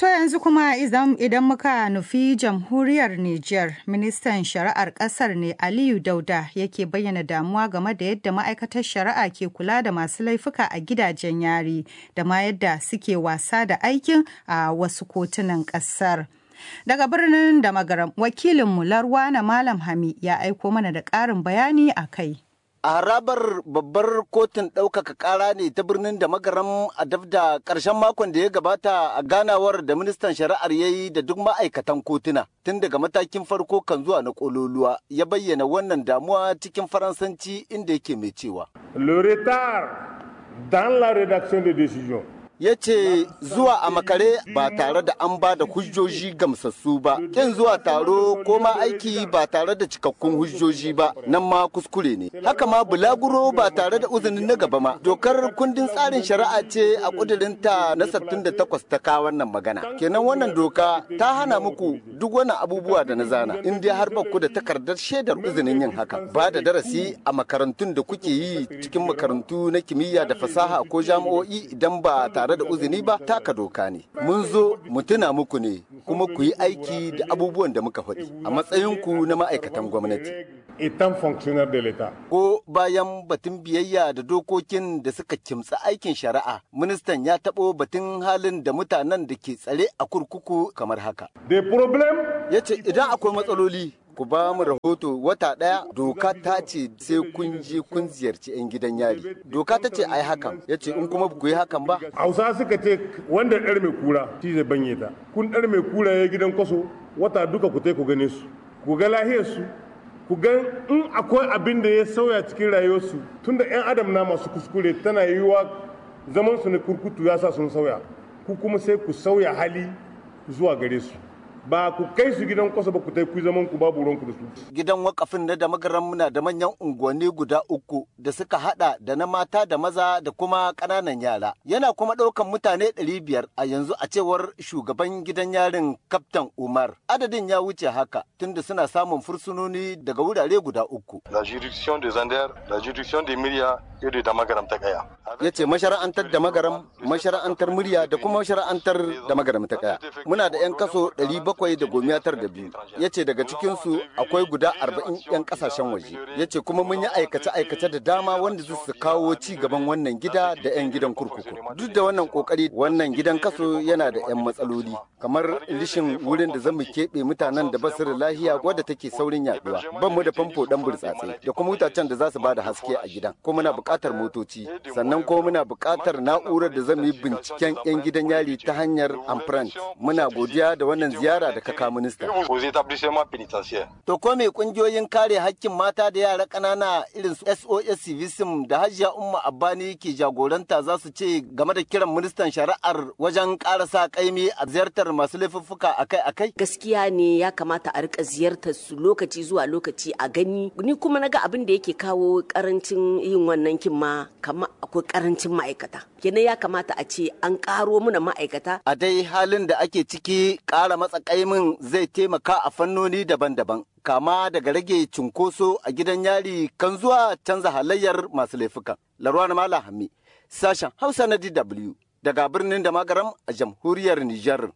To yanzu kuma idan muka nufi jamhuriyar Nijar, ministan shari'ar ƙasar ne Aliyu Dauda yake bayyana damuwa game da yadda ma'aikatar shari'a ke kula da masu laifuka a gidajen yari da ma yadda suke wasa da aikin a wasu kotunan ƙasar. Daga birnin da magaram wakilinmu Larwana Malam Hami ya aiko mana da ƙarin bayani a kai. a harabar babbar kotun ɗaukaka ƙara ne ta birnin da magaram a daf da ƙarshen makon da ya gabata a ganawar da ministan shari'ar ya yi da duk ma'aikatan kotuna tun daga matakin farko kan zuwa na ƙololuwa ya bayyana wannan damuwa cikin faransanci inda yake mai cewa le retard dans la rédaction des décisions ya ce zuwa a makare ba tare da an ba da hujjoji gamsassu ba kin zuwa taro ko ma aiki ba tare da cikakkun hujjoji ba nan ma kuskure ne haka ma bulaguro ba tare da uzinin na gaba ma dokar kundin tsarin shari'a ce a kudurinta na 68 ta kawo wannan magana kenan wannan doka ta hana muku duk wannan abubuwa da na zana in dai har ku da takardar shaidar uzinin yin haka ba da darasi a makarantun da kuke yi cikin makarantu na kimiyya da fasaha ko jami'o'i idan ba tare da uzini ba taka doka ne mun zo mu tuna muku ne kuma ku yi aiki da abubuwan da muka faɗi a matsayinku na ma'aikatan gwamnati étant fonctionnaire de l'État. Ko bayan batun biyayya da dokokin da suka kimtsa aikin shari'a, ministan ya taɓo batun halin da mutanen da ke tsare a kurkuku kamar haka. Des problèmes Ya ce idan akwai matsaloli ku ba mu rahoto wata ɗaya doka ta ce sai kun je kun ziyarci 'yan gidan yari. Doka ta ce a yi hakan, ya ce in kuma ku yi hakan ba. Hausa suka ce wanda ɗar mai kura shi zai banye ta. Kun ɗar mai kura ya gidan kwaso wata duka ku tai ku gane su. Ku ga lahiyar su, ku ga in akwai abin da ya sauya cikin rayuwarsu tunda 'yan adam na masu kuskure tana yiwuwa zaman su na kurkutu ya sa sun sauya ku kuma sai ku sauya hali zuwa gare su ba ku kai su gidan kwasa ba ku tai ku zaman ku babu ruwanku da su Gidan wakafin na da magaran muna da manyan unguwanni guda uku da suka hada da na mata da maza da kuma ƙananan yara. Yana kuma ɗaukan mutane ɗari biyar a yanzu a cewar shugaban gidan yarin Kaftan Umar. Adadin ya wuce haka tunda suna samun fursunoni daga wurare guda uku. la juridiction de Zander, la juridiction de Myria et de Damagaram Takaya. Ya ce mashara'antar da magaram, mashara'antar murya da kuma mashara'antar da magaram ta kaya. Muna da 'yan kaso ɗari bakwai da gomiya tar da biyu. Ya ce daga cikinsu akwai guda arba'in 'yan kasashen waje. Ya ce kuma mun yi aikace-aikace da dama wanda su su kawo ci gaban wannan gida da 'yan gidan kurkuku. Duk da wannan kokari wannan gidan kaso yana da 'yan matsaloli. Kamar rishin wurin da zamu keɓe mutanen da basu da lahiya wadda take saurin yaduwa. Ban mu da famfo dan burtsatse da kuma wutacen da za su bada haske a gidan. Kuma muna buƙatar motoci. Sannan kuma muna buƙatar na'urar da zamu yi binciken 'yan gidan yari ta hanyar amprant. Muna godiya da wannan ziyara da kaka minista. Aux établissements pénitentiaires. To ko me kungiyoyin kare hakkin mata da yara ƙanana irin su SOS Civism da Hajiya Umma Abbani ke jagoranta za su ce game da kiran ministan shari'ar wajen ƙara sa ƙaimi a ziyartar masu laifuffuka akai-akai? gaskiya ne ya kamata a rika ziyartar su lokaci zuwa lokaci a gani ni kuma naga abin da yake kawo karancin yin wannan kin ma kamar akwai karancin ma'aikata kenan ya kamata a ce an karo muna ma'aikata A dai halin da ake ciki ƙara matsa ƙaimin zai taimaka a fannoni daban-daban. Kama daga rage cunkoso a gidan yari kan zuwa canza halayyar masu laifukan. Larwana Mala Hammi, sashen Hausa na DW daga birnin da magaram a jamhuriyar Nijar.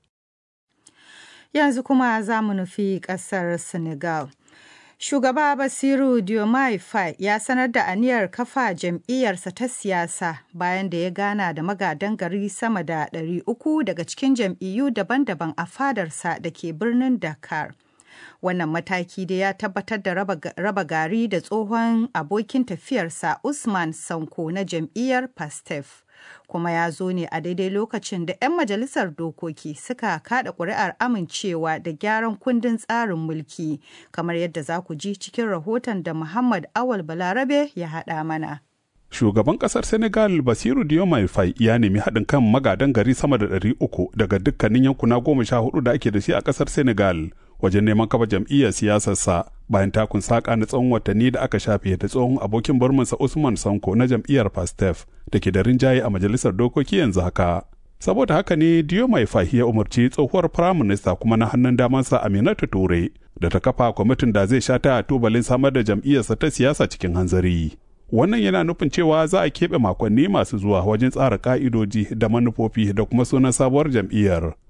Yanzu kuma za mu nufi ƙasar Senegal. Shugaba Basiru Diomaye Faye ya sanar da aniyar kafa jam'iyyarsa ta siyasa bayan da ya gana da magadan gari sama da 300 daga cikin jam'iyyu daban-daban a fadarsa da ke birnin Dakar. Wannan mataki da ya tabbatar da raba gari da tsohon abokin tafiyarsa Usman Sanko na jam'iyyar Pastef. kuma ya zo ne a daidai lokacin da 'yan majalisar dokoki suka kada ƙuri'ar amincewa da gyaran kundin tsarin mulki kamar yadda za ku ji cikin rahoton da muhammad awal balarabe ya haɗa mana Shugaban ƙasar Senegal Basiru Diomaye Faye ya nemi haɗin kan magadan gari sama da ɗari uku daga dukkanin yankuna goma sha hudu da ake da shi a ƙasar Senegal wajen neman kafa jam'iyyar siyasarsa bayan takun saƙa na tsawon watanni da aka shafe da tsohon abokin barmansa Usman Sanko na jam'iyyar Pastef da ke da rinjaye a majalisar dokoki yanzu haka. Saboda haka ne Diomaye Faye ya umarci tsohuwar firaminista kuma na hannun damansa Aminatu Ture da ta kafa kwamitin da zai sha ta tubalin samar da jam'iyyarsa ta siyasa cikin hanzari. Wannan yana nufin cewa za a keɓe makonni masu zuwa wajen tsara ƙa'idoji da manufofi da kuma sunan sabuwar jam'iyyar.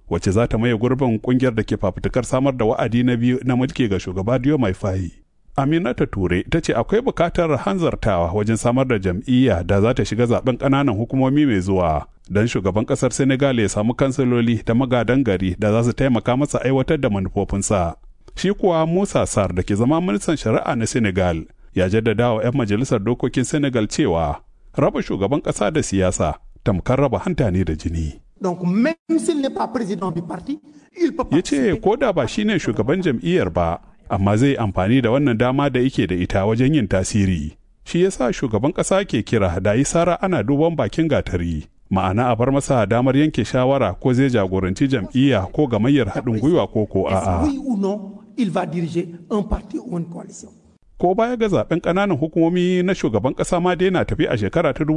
wacce za ta maye gurbin kungiyar da ke fafutukar samar da wa'adi na biyu na mulki ga shugaba Diomaye Faye. Aminata Ture ta ce akwai bukatar hanzartawa wajen samar da jam'iyya da za ta shiga zaben ƙananan hukumomi mai zuwa don shugaban ƙasar Senegal ya samu kansiloli da magadan gari da za su taimaka masa aiwatar da manufofinsa. Shi kuwa Musa Sar da ke zama ministan shari'a na Senegal ya jaddada wa 'yan majalisar dokokin Senegal cewa raba shugaban ƙasa da siyasa tamkar raba hanta ne da jini. Donc même s'il n'est pas président du parti, il peut Ya ce ko da ba shine shugaban jam'iyyar ba, amma zai amfani da wannan dama da yake da ita wajen yin tasiri. Shi yasa shugaban ƙasa ke kira da yi sara ana duban bakin gatari. Ma'ana a bar masa damar yanke shawara ko zai jagoranci jam'iyya ko gamayyar haɗin gwiwa ko ko a'a. oui ou non, il va diriger un parti ou une coalition. Ko baya ga zaben ƙananan hukumomi na shugaban ƙasa ma dai na tafi a shekara ta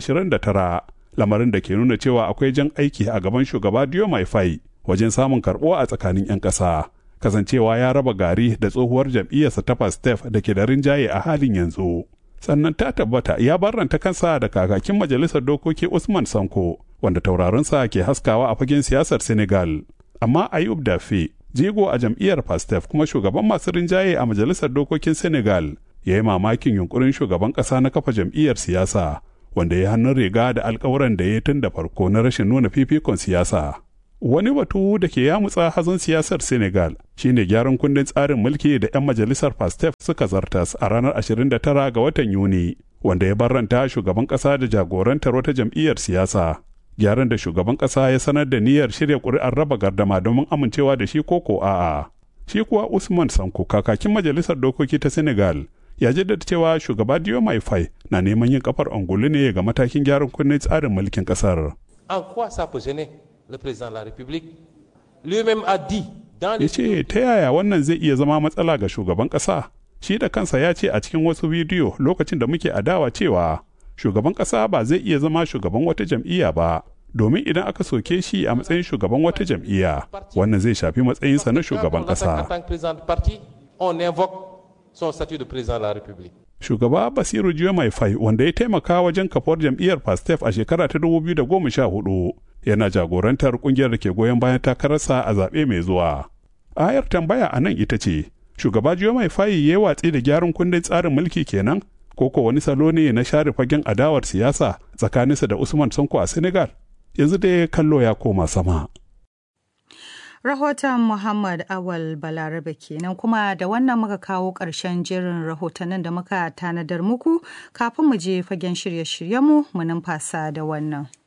2029. lamarin da ke nuna cewa akwai jan aiki a gaban shugaba Diomaye Faye wajen samun karɓuwa a tsakanin 'yan ƙasa. Kasancewa ya raba gari da tsohuwar jam'iyyarsa ta Pastef da ke da rinjaye a halin yanzu. Sannan ta tabbata ya barranta kansa da kakakin majalisar dokoki Usman Sanko wanda taurarinsa ke haskawa a fagen siyasar Senegal. Amma Ayub Dafe, jigo a jam'iyyar Pastef kuma shugaban masu rinjaye a majalisar dokokin Senegal, ya yi mamakin yunkurin shugaban ƙasa na kafa jam'iyyar siyasa. wanda ya hannun riga da alkawuran da ya tun da farko na rashin nuna fifikon siyasa. Wani batu da ke yamutsa hazon siyasar Senegal shine gyaran kundin tsarin mulki da 'yan majalisar Pastef suka zartas a ranar 29 ga watan Yuni, wanda ya barranta shugaban ƙasa da jagorantar wata jam'iyyar siyasa. Gyaran da shugaban ƙasa ya sanar da niyyar shirya ƙuri'ar raba gardama domin amincewa da shi ko ko a'a. Shi kuwa Usman Sanko kakakin majalisar dokoki ta Senegal ya jaddada cewa shugaba Diomaye Faye na neman yin kafar angulu ne ga matakin gyaran kunnen tsarin mulkin kasar. En quoi ça peut gêner le président de la République Lui-même a dit dans Ya ce ta yaya wannan zai iya zama matsala ga shugaban ƙasa? Shi da kansa ya ce a cikin wasu bidiyo lokacin da muke adawa cewa shugaban ƙasa ba zai iya zama shugaban wata jam'iyya ba. Domin idan aka soke shi a matsayin shugaban wata jam'iyya, wannan zai shafi matsayinsa na shugaban En tant ƙasa. que président de parti, on invoque son statut de président de la République. shugaba basiru mai fai wanda ya taimaka wajen kafuwar jam'iyyar pastef a shekara ta 2014 yana jagorantar kungiyar da ke goyon bayan takararsa a zaɓe mai zuwa ayar tambaya a nan ita ce shugaba mai fai ya yi watsi da gyaran kundin tsarin mulki kenan ko ko wani salo ne na share fagen adawar siyasa tsakaninsa da usman sonko a senegal yanzu dai kallo ya koma sama Rahoton Muhammad Awal Balarabe kenan kuma da wannan muka kawo ƙarshen jerin rahotannin da muka tanadar muku kafin mu je fagen shirye-shiryenmu mu numfasa da wannan.